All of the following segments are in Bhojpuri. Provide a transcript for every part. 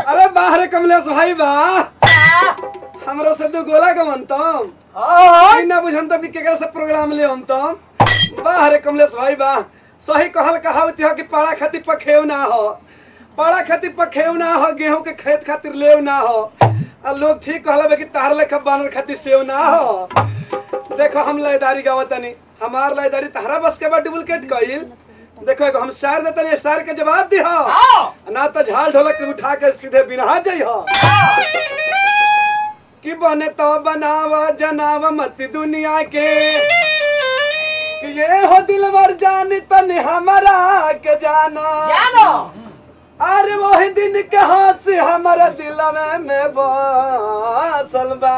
अरे बाहर कमलेश भाई बा हमरा से दो गोला का मनतम हाँ ना बुझन तब केकरा से प्रोग्राम ले हम तम बाहर कमलेश भाई बा सही कहल कहावत है कि पाड़ा खातिर पखेव ना हो पाड़ा खातिर पखेव ना हो गेहूं के खेत खातिर लेव ना हो आ लोग ठीक कहला बे कि तार लेखा बानर खातिर सेव ना हो देखो हम लयदारी गावतनी हमार लयदारी तहरा बस के बाद डुप्लीकेट कइल देखो एगो हम शायर देतनी शायर के जवाब दी हो ना तो झाल ढोलक के उठा के सीधे बिना जाइ हो कि बने तो बनावा जनावा मत दुनिया के कि ये हो दिलवर जानी तनी हमारा के जाना जानो अरे वही दिन के हाथ से हमारा दिल में में बसल बा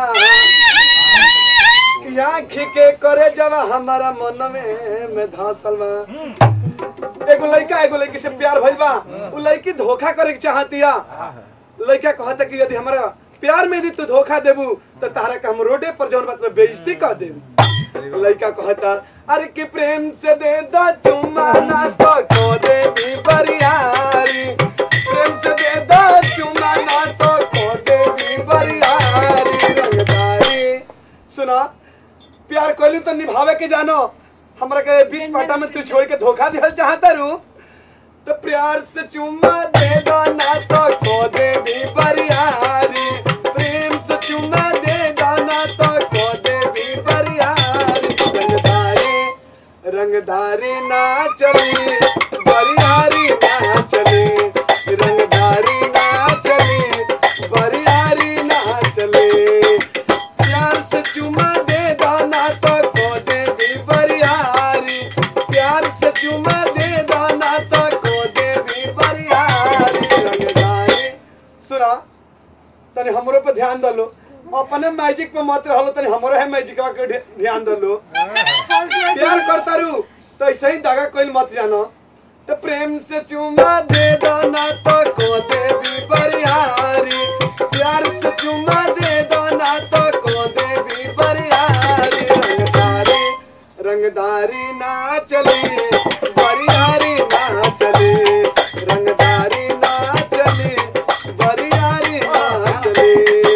कि आँखी के करे जब हमारा मन में में धसल बा एगो लड़का एगो लड़की से प्यार भइल बा उ लड़की धोखा करे के चाहतिया लड़का कहता कि यदि हमारा प्यार में यदि तू धोखा देबू तो तारा का हम रोडे पर जौन बात में बेइज्जती कह देबू लड़का कहता अरे कि प्रेम से दे दा चुम्मा ना तो को दे भी बरियारी प्रेम से दे दा चुम्मा ना तो को दे भी बरियारी रंगदारी सुना प्यार कोइलू तो निभावे के जानो हमरा के बीच पाटा में तू छोड़ के धोखा दिहल चाहता रू तो प्यार से चुम्मा दे दो ना तो को दे भी बरियारी प्रेम से चुम्मा दे दो ना तो को दे भी बरियारी रंगदारी रंगदारी ना चली बरियारी ना चली रंगदारी ना चली बरियारी ना चली प्यार से चुमा दे दाना तो को दे भी बरियारी प्यार से चुमा दे दाना तो को दे भी बरियारी रंगदारी सुना तनी हमरो पे ध्यान दलो अपने मैजिक पे मत रहलो तनी हमरो है मैजिकवा के ध्य- ध्यान दलो प्यार करता रू तो ऐसे ही दागा कोई मत जानो तो प्रेम से चुमा दे दो ना तो को दे भी बरियारी प्यार से चुमा दे दो ना तो को दे भी बरियारी रंगदारी रंगदारी ना चली बरियारी ना चली रंगदारी ना चली बरियारी ना चली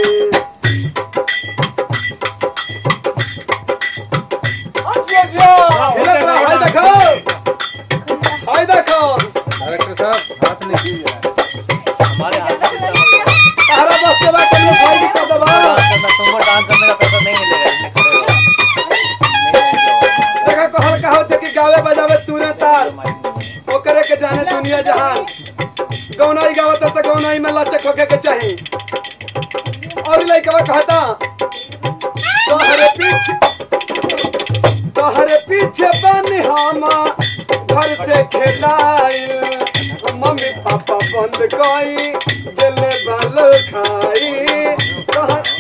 अच्छे जो हिला तो हाय देखो हाय देखो डायरेक्टर साहब हाथ नहीं कीजिए हमारे हाथ में तारा बस के बाद तुम भाई की कर दबा तुमको डांस करने का पैसा नहीं मिलेगा इसलिए खड़े हो जाओ। देखा कहल कहावत है कि गावे बजावे तूने तार ओकरे के जाने दुनिया जहान गौनाई गावत है तो गौनाई में लचक होके के चाही और लइकवा कहता तोहरे पीछे तोहरे पीछे बन हम घर से खेलाइल मम्मी पापा बंद कई दिल बाल खाई तोहर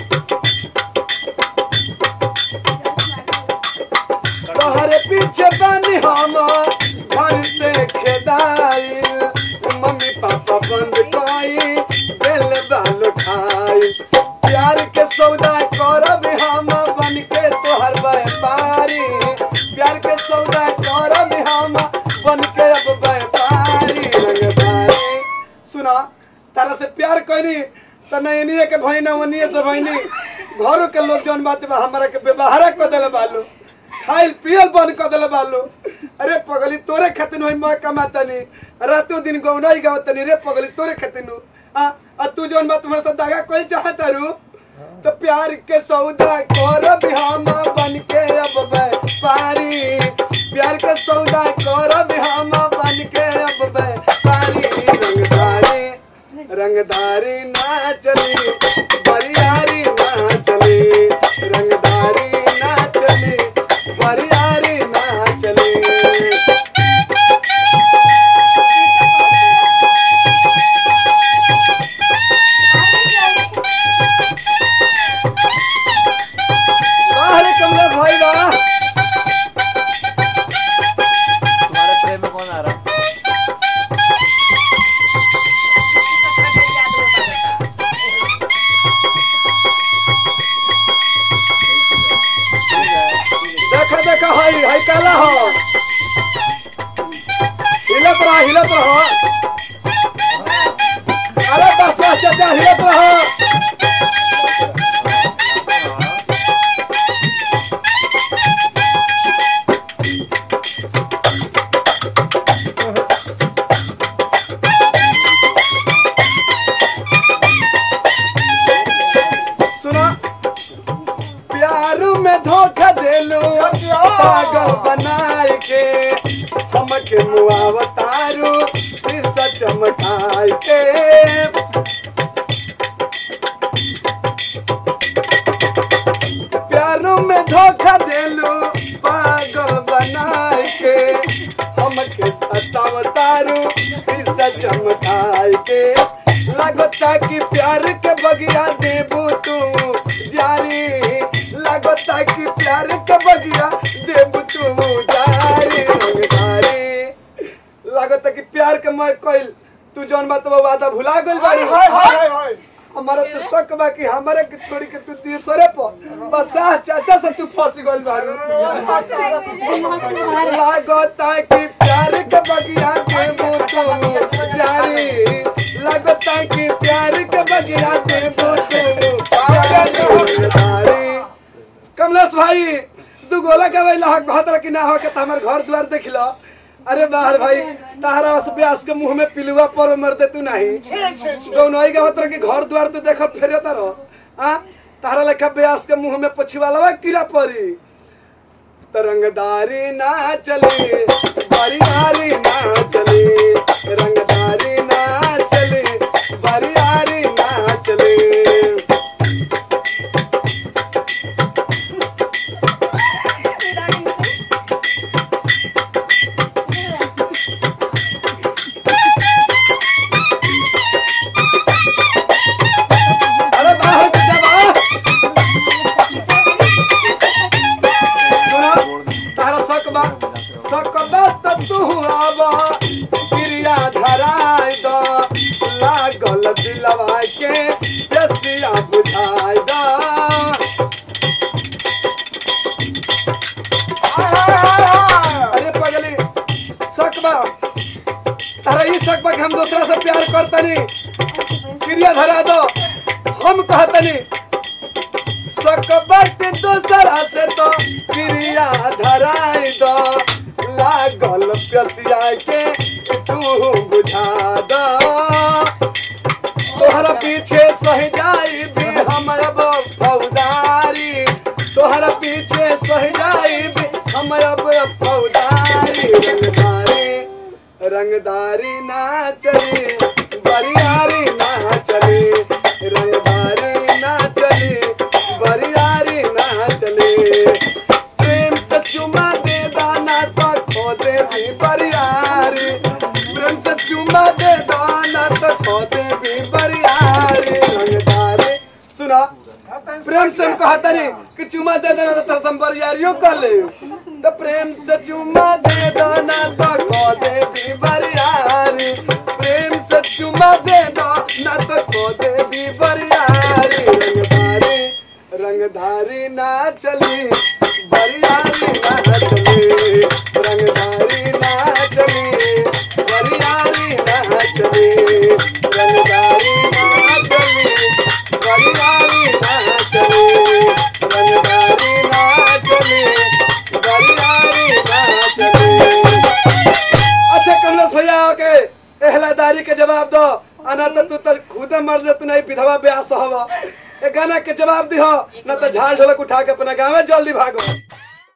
तोहरे पीछे बनी हम घर से खेदाई मम्मी पापा बंद कई दिल बाल खाई प्यार के सौदा करब हम बन के तोहर व्यापारी प्यार के सौदा करब हम बन के अब व्यापारी रंगदारी सुना तारा से प्यार करी त नैनिए के भैना वनिए से भैनी घरों के लोग जौन बात बा हमरा के व्यवहार कर देले बालो खाइल पियल बंद कर देले बालो अरे पगली तोरे खातिर होई मैं कमातनी रातों दिन गौनाई गावतनी रे पगली तोरे खातिर नु आ आ तू जौन बात हमरा से दागा कोई चाहत रू तो प्यार के सौदा करब हम बन के अब व्यापारी प्यार के सौदा करब हम बन के अब व्यापारी रंगदारी रंगदारी ना चली बरियारी ना चली रंगदारी ना चली बरियारी ना चली बाहर कमलेश भाई वाह तुम्हारे प्रेम में कौन आ रहा कि प्यार के बगिया देबू तू जारी लागता कि प्यार के बगिया देबू तू जारी रंगदारी लागता कि प्यार के मैं कइल तू जौन बात बा वादा भुला गइल बाड़ी हाय हाय हाय हाय हमारा तो शक बा कि हमारे के छोड़ के तू तीसरे पर बस आ चाचा से तू फंस गइल बाड़ी लागता कि प्यार के बगिया देबू तू जारी लागता कि प्यार के बगिया देबू तू जारी कमलेश भाई दू गोला के वही हक बहतर कि ना हो के त हमर घर द्वार देख लो अरे बाहर भाई तारा उस ब्यास के मुंह में पिलुआ पर मर दे तू नहीं ठीक ठीक ठीक गौनई के बहतर कि घर द्वार तू देख फेरे तारो आ तारा लेखा ब्यास के मुंह में पछुआ कीड़ा पड़ी तरंगदारी ना चले बारियारी ना चले रंगदारी ना चले बारियारी ना चले अरे बाहर से जा बाहर सुनो तारा शक बा शक बा त तू आवा क्रिया धराय द लागल दिलवा के रसिया बुझाय द अरे पगली शक बा तारा ई शक बा कि हम दूसरा से प्यार करतनी क्रिया धरा दो हम कहतनी सकबट दूसरा से तो क्रिया धराई दो लागल प्यसिया के तू बुझा दो तोहरा पीछे सह जाई भी हम अब फौदारी तोहरा पीछे सह जाई भी हम अब फौदारी रंगदारी रंगदारी ना चली बरियारी ना चली रंगदारी ना चली बरियारी ना चली प्रेम से चुमा दे दाना तो खो दे भी बरियारी प्रेम से चुमा दे दाना तो खो दे भी बरियारी रंगदारी सुना प्रेम से हम कहता नहीं कि चुमा दे देना तो तेरा संबरियारियों कर ले तो प्रेम से चुमा दे देना तो खो दे भी बरियारी प्रेम से चुमा दे दो ना तो खो दे भी बरियारी रंगधारी रंगधारी ना चली बरियारी ना चली रंगधारी ना चली बरियारी ना चली रंगधारी ना चली बरियारी ना चली रंगधारी ना चली बरियारी ना चली अच्छा कमलेश भैया के एहलादारी के जवाब दो अना तो तू तो खुदे मर ले तू नहीं विधवा ब्याह हवा ए गाना के जवाब दिहो ना तो झाल ढोलक उठा के अपना गाँव में जल्दी भागो